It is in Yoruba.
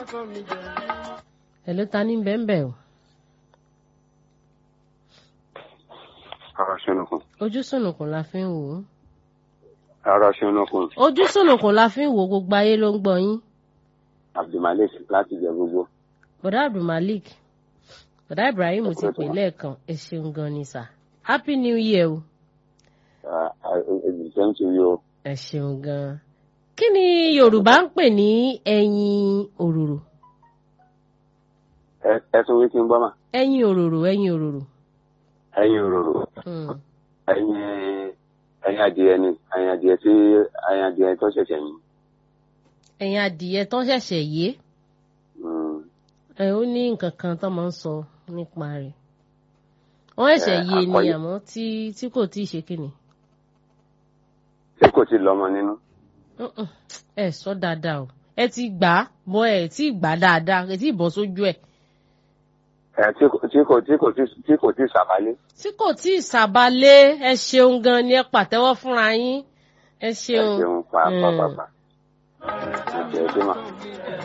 Hello, ta ní bẹ́ẹ̀ o. Ara ṣẹnukun. Ojú sùnùkùn la fi ń wò ó. Ara ṣẹnukun. Ojú sùnùkùn la fi ń wò ó, gbogbo ayé ló ń gbọ́ yín. Abdulmalik láti jẹ gbogbo. Bọ̀dá Abdulmalik. Bọ̀dá Ibrahim ti pè lẹ́ẹ̀kan. Ẹ ṣeun gan ni sà. Happy New Year o. Èdè sẹ́ńtì yìí o. Ẹ ṣeun gan. Kí ni Yorùbá ń pè ní ẹyin òróró? Ẹ tún wí kí n gbọ́ mà. Ẹyin òróró, ẹyin òróró. Ẹyin òróró. Hmm. Ẹyin ẹyin adìẹ ni. Ẹyin adìẹ tí ẹyin adìẹ tó ṣẹ̀ṣẹ̀ yìí. Ẹyin adìyẹ tán ṣẹ̀ṣẹ̀ yé. Mm. Ẹ ó ní nǹkan kan tó máa ń sọ nípa rẹ̀. Wọ́n ṣẹ̀ṣẹ̀ Ẹ, yé ni àkọ́yé. àmọ́ tí tí kò tí ì ṣe kíni. Ṣé kò tí lọ́mọ nínú? Mm-mm. Ẹ sọ dáadáa o. Ẹ ti gbà á bọ́ ẹ tí ì gbà á dáadáa ẹ tí ì bọ́ sójú ẹ̀. Ẹ tí kò tí kò tí kò tí tí kò tí sàbálé. Tí kò tí ì sàbálé ẹ ṣeun gan ni ẹ pàtẹ́wọ́ fúnra yín. Ẹ Ẹ ṣeun. ṣeun pàápàá. Ẹ ṣe é dé mà.